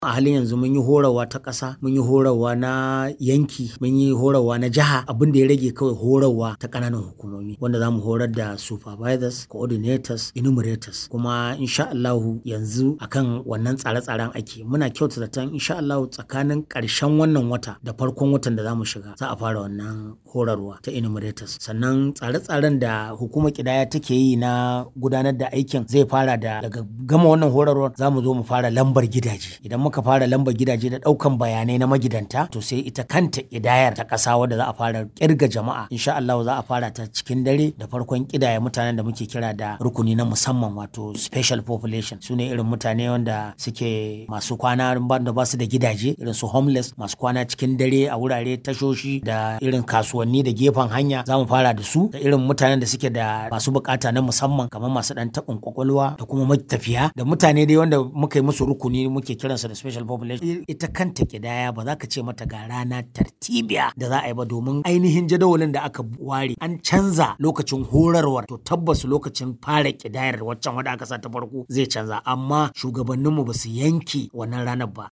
a halin yanzu mun yi horarwa ta ƙasa mun yi horarwa na yanki mun yi horarwa na jiha abin da ya rage kawai horarwa ta ƙananan hukumomi wanda za mu horar da supervisors coordinators enumerators kuma insha Allahu yanzu akan wannan tsare-tsaren ake muna kyauta zaton insha Allahu tsakanin ƙarshen wannan wata da farkon watan da za mu shiga za a fara wannan horarwa ta enumerators sannan tsare-tsaren da hukumar kidaya take yi na gudanar da aikin zai fara da daga gama wannan horarwar za mu zo mu fara lambar gidaje idan muka fara lambar gidaje da ɗaukan bayanai na magidanta to sai ita kanta kidayar ta ƙasa wadda za a fara kirga jama'a insha Allahu za a fara ta cikin dare da farkon kidaya mutanen da muke kira da rukuni na musamman wato special population su ne irin mutane wanda suke masu kwana da ba su da gidaje irin su homeless masu kwana cikin dare a wurare tashoshi da irin kasuwanni da gefen hanya za mu fara da su da irin mutanen da suke da masu bukata na musamman kamar masu dan taɓin kwakwalwa da kuma matafiya da mutane dai wanda muka yi musu rukuni muke kiransa da special population ita kanta kidaya ba za ka ce mata ga rana tartibiya da za a yi ba domin ainihin jadawalin da aka ware an canza lokacin horarwar to tabbas lokacin fara kidayar waccan wadda aka sa ta farko zai canza amma shugabanninmu ba su yanke wannan ranar ba